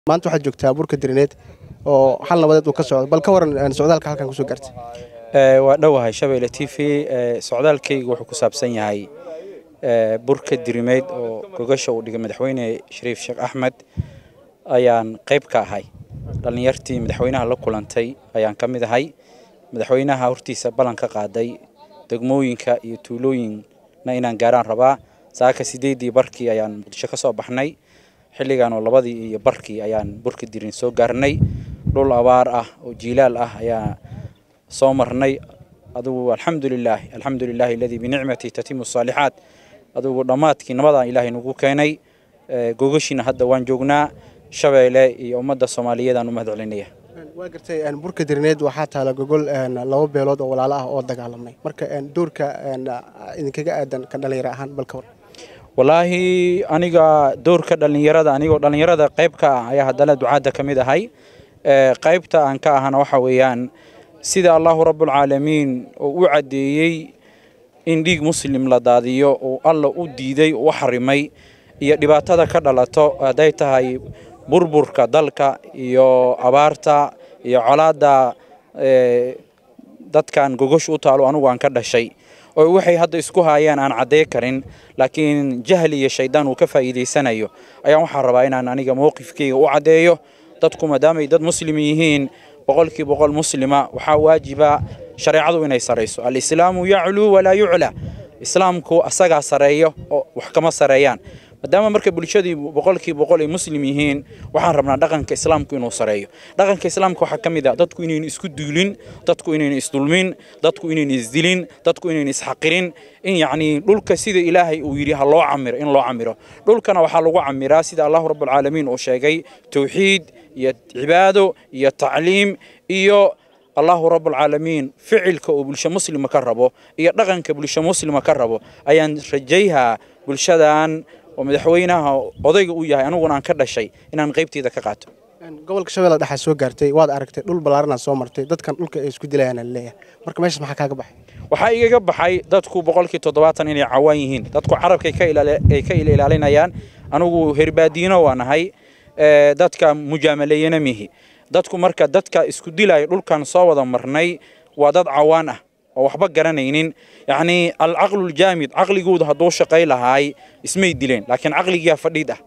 maanta waxaad joogtaa burka dirineed oo xal nabadeed uu ka socdo bal ka waran socdaalka halkan kusoo gaartay waa dhowahay shabeelle t v socdaalkayga wuxuu ku saabsan yahay burka dirimeyd oo gogasha uu dhigay madaxweyne shariif sheekh axmed ayaan qayb ka ahay dhallinyartii madaxweynaha la kulantay ayaan ka mid ahay madaxweynaha hortiisa ballan ka qaaday degmooyinka iyo tuulooyinna inaan gaaraan rabaa saaka sideedii barkii ayaan muqdisho ka soo baxnay xilligan oo labadii iyo barkii ayaan burka dirin soo gaarnay dhul abaar ah oo jiilaal ah ayaa soo marnay adugu alxamdulilaahi alxamdulilaahi aladii binicmati tatimu saalixaat adugu dhammaadkii nabadan ilaahay nagu keenay gogashiina hadda waan joognaa shabeelle iyo ummadda soomaaliyeedaan u mahad celinaya waa gartay burka dirineed waxaa taala gogol laba beelood oo walaalo ah oo dagaalamay marka doorka idinkaga aadan ka dhalinyaro ahaan bal ka war wallaahi aniga doorka dhallinyarada anigoo dhallinyarada qayb ka ah ayaa haddana ducaadda ka mid ahay qaybta aan ka ahana waxa weeyaan sida allahu rabbulcaalamiin oo u caddeeyey in dhiig muslim la daadiyo oo alla u diiday oo u xarimay iyo dhibaatada ka dhalato hadday tahay burburka dalka iyo abaarta iyo colaadda dadkan gogosh u taalo anugu aan ka dhashay oo waxay hadda isku haayaan aan caddey karin laakiin jahli iyo shaydaan uu ka faa'iidaysanayo ayaan waxaa rabaa inaan aniga mowqifkayga u caddeeyo dadku maadaamay dad muslim yihiin boqolkii boqol muslima waxaa waajiba shareecadu inay sarayso alislaamu yacluu walaa yucla islaamku asagaa sareeyo oo wax kama sareeyaan maadaama marka bulshadii boqolkii boqol ay muslim yihiin waxaan rabnaa dhaqanka islaamku inuu sareeyo dhaqanka islaamka waxaa ka mid ah dadku inayna isku duulin dadku inayna isdulmin dadku inayna isdilin dadku inayna isxaqirin in yacnii dhulka sida ilaahay uu yidhi ha loo camiro in loo camiro dhulkana waxaa lagu camiraa sida allahu rabbulcaalamiin uu sheegay towxiid iyo cibaado iyo tacliim iyo allahu rabbulcaalamiin ficilka uu bulsho muslima ka rabo iyo dhaqanka bulsho muslima ka rabo ayaan rajayhaa bulshadan oo madaxweynaha odayga uu yahay aniguna aan ka dhashay inaan qaybteeda ka qaato gobolka shabeelle dhexaa soo gaartay waad aragtay dhul ballaarana soo martay dadkan dhulka ay isku dilayaan leeyahay marka meeshaas maxaa kaaga baxay waxaa igaga baxay dadku boqolkii toddobaatan inay cawaan yihiin dadku carabkay ay ka ilaalinayaan anigu herbaadiino waan ahay dadka mujaamaleeyana mihi dadku marka dadka isku dilaya dhulkan soo wada marnay waa dad cawaan ah oo waxba garanaynin yacnii alcaqluljaamid caqligooda hadduu shaqay lahaay ismay dileen laakiin caqligiyaa fadhiid ah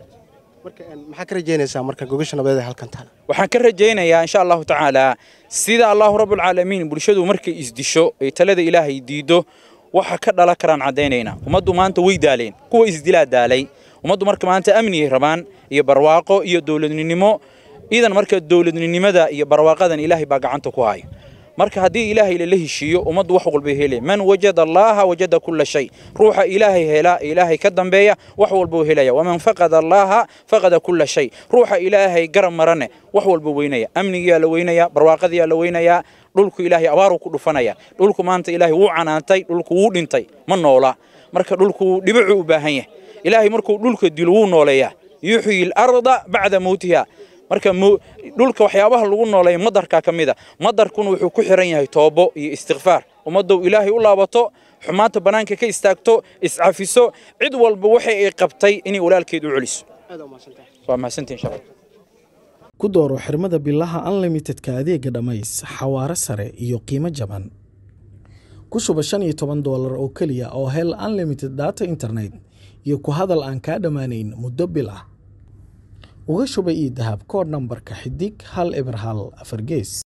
maxaa ka rajaynaysaa marka gogasha nabadeed ee halkan taala waxaan ka rajaynayaa insha allahu tacaala sida allahu rabbulcaalamiin bulshadu markay isdisho ay talada ilaahay diido waxa ka dhala karaan caddaynaynaa ummaddu maanta way daaleen kuwa isdilaa daalay ummaddu marka maanta amniyay rabaan iyo barwaaqo iyo dowladninimo iidan marka dowladninimada iyo barwaaqadan ilaahay baa gacanta ku haya marka haddii ilaahay lala heshiiyo ummaddu wax walbay helaya man wajada allaaha wajada kulla shay ruuxa ilaahay hela ilaahay ka dambeeya wax walbuu helaya waman faqada allaaha faqada kulla shay ruuxa ilaahay garab marane wax walbuu weynaya amnigiyaa la weynaya barwaaqadiyaa la weynayaa dhulku ilaahay abaaruu ku dhufanaya dhulku maanta ilaahay wuu canaantay dhulku wuu dhintay ma noola marka dhulku dhibicuu u baahan yahay ilaahay markuu dhulka dilo wuu nooleeyaa yuxyi alarda bacda mowtiha marka dhulka waxyaabaha lagu nooleeya madarkaa ka mid a madarkuna wuxuu ku xiran yahay toobo iyo istikfaar ummaddow ilaahay u laabato xumaanta bannaanka ka istaagto iscafiso cid walba waxa ay qabtay inay walaalkeed u celiso waa mahadsantiin shalay ku dooro xirmada bilaha unlimitedka adeega dhammays xawaare sare iyo qiimo jaban ku shuba shan iyo toban doolar oo keliya oo hel unlimited data internet iyo ku hadal aan kaa dhammaanayn muddo bil ah uga shuba ii dahab koodh nambarka xidig hal eber hal afar gees